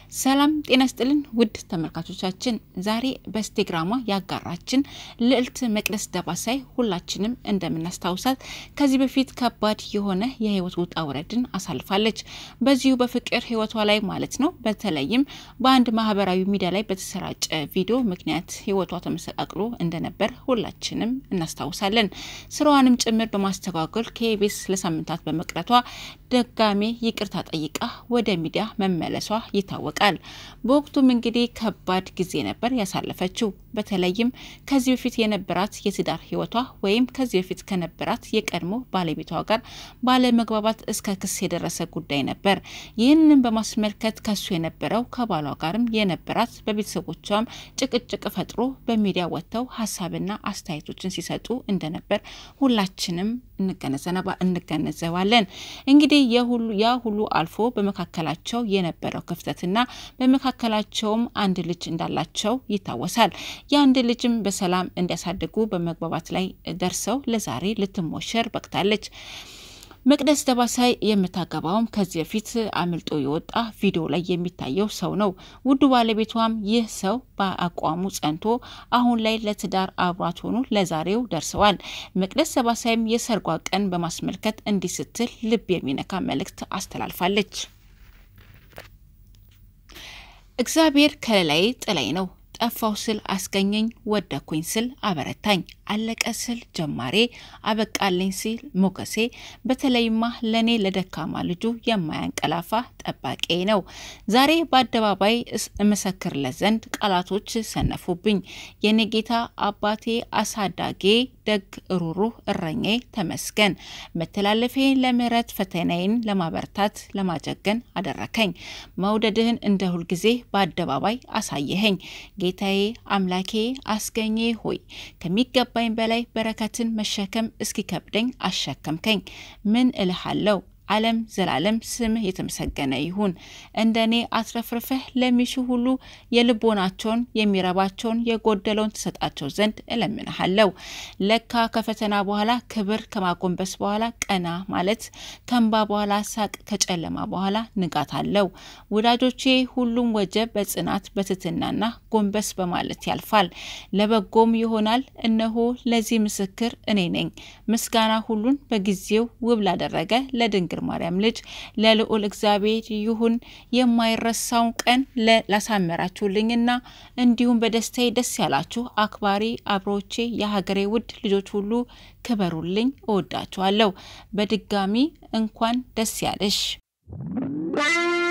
ሰላም ጤና ስጥልን ውድ ተመልካቾቻችን፣ ዛሬ በኢንስታግራሟ ያጋራችን ልዕልት መቅደስ ደባሳይ ሁላችንም እንደምናስታውሳት ከዚህ በፊት ከባድ የሆነ የህይወት ውጣ ውረድን አሳልፋለች። በዚሁ በፍቅር ህይወቷ ላይ ማለት ነው። በተለይም በአንድ ማህበራዊ ሚዲያ ላይ በተሰራጨ ቪዲዮ ምክንያት ህይወቷ ተመሰቃቅሎ እንደነበር ሁላችንም እናስታውሳለን። ስራዋንም ጭምር በማስተጓጎል ከኢቢኤስ ለሳምንታት በመቅረቷ ደጋሜ ይቅርታ ጠይቃ ወደ ሚዲያ መመለሷ ይታወቃል። በወቅቱም እንግዲህ ከባድ ጊዜ ነበር ያሳለፈችው። በተለይም ከዚህ በፊት የነበራት የትዳር ህይወቷ ወይም ከዚህ በፊት ከነበራት የቀድሞ ባለቤቷ ጋር ባለመግባባት እስከ ክስ የደረሰ ጉዳይ ነበር። ይህንን በማስመልከት ከሱ የነበረው ከባሏ ጋርም የነበራት በቤተሰቦቿም ጭቅጭቅ ፈጥሮ በሚዲያ ወጥተው ሀሳብና አስተያየቶችን ሲሰጡ እንደነበር ሁላችንም እንገነዘባለን። እንግዲህ ያ ሁሉ አልፎ በመካከላቸው የነበረው ክፍተትና በመካከላቸውም አንድ ልጅ እንዳላቸው ይታወሳል። የአንድ ልጅም በሰላም እንዲያሳድጉ በመግባባት ላይ ደርሰው ለዛሬ ልትሞሸር በቅታለች። መቅደስ ደባሳይ የምታገባውም ከዚህ በፊት አምልጦ የወጣ ቪዲዮ ላይ የሚታየው ሰው ነው። ውዱ ባለቤቷም ይህ ሰው በአቋሙ ጸንቶ አሁን ላይ ለትዳር አብሯት ሆኑ ለዛሬው ደርሰዋል። መቅደስ ደባሳይም የሰርጓ ቀን በማስመልከት እንዲህ ስትል ልብ የሚነካ መልእክት አስተላልፋለች። እግዚአብሔር ከለላይ ጥላይ ነው ጠፋው ስል አስገኘኝ፣ ወደኩኝ ስል አበረታኝ፣ አለቀ ስል ጀማሬ፣ አበቃልኝ ሲል ሞገሴ፣ በተለይማ ለእኔ ለደካማ ልጁ የማያንቀላፋ ጠባቂ ነው። ዛሬ በአደባባይ እመሰክርለት ዘንድ ቃላቶች ሰነፉብኝ። የኔ ጌታ አባቴ፣ አሳዳጌ፣ ደግ ሩሩህ እረኛዬ ተመስገን። መተላለፌን ለምህረት ፈተናዬን ለማበርታት ለማጀገን አደረከኝ። መውደድህን እንደ ሁልጊዜ በአደባባይ አሳየኸኝ። ጌታዬ አምላኬ አስገኘ ሆይ ከሚገባኝ በላይ በረከትን መሸከም እስኪከብደኝ አሸከምከኝ። ምን እልሃለሁ? ዓለም ዘላለም ስምህ የተመሰገነ ይሁን። እንደ እኔ አትረፍርፈህ ለሚሹ ሁሉ የልቦናቸውን የሚረባቸውን የጎደለውን ትሰጣቸው ዘንድ እለምንሃለሁ። ለካ ከፈተና በኋላ ክብር፣ ከማጎንበስ በኋላ ቀና ማለት፣ ከእንባ በኋላ ሳቅ፣ ከጨለማ በኋላ ንጋት አለው። ወዳጆቼ ሁሉም ወጀብ በጽናት በትትናና ጎንበስ በማለት ያልፋል፣ ለበጎም ይሆናል። እነሆ ለዚህ ምስክር እኔ ነኝ። ምስጋና ሁሉን በጊዜው ውብ ላደረገ ለድንግል ማርያም ልጅ ለልዑል እግዚአብሔር ይሁን። የማይረሳውን ቀን ላሳመራችሁልኝና እንዲሁም በደስታዬ ደስ ያላችሁ አክባሪ አብሮቼ የሀገሬ ውድ ልጆች ሁሉ ክበሩልኝ። እወዳችኋለሁ። በድጋሚ እንኳን ደስ ያለሽ።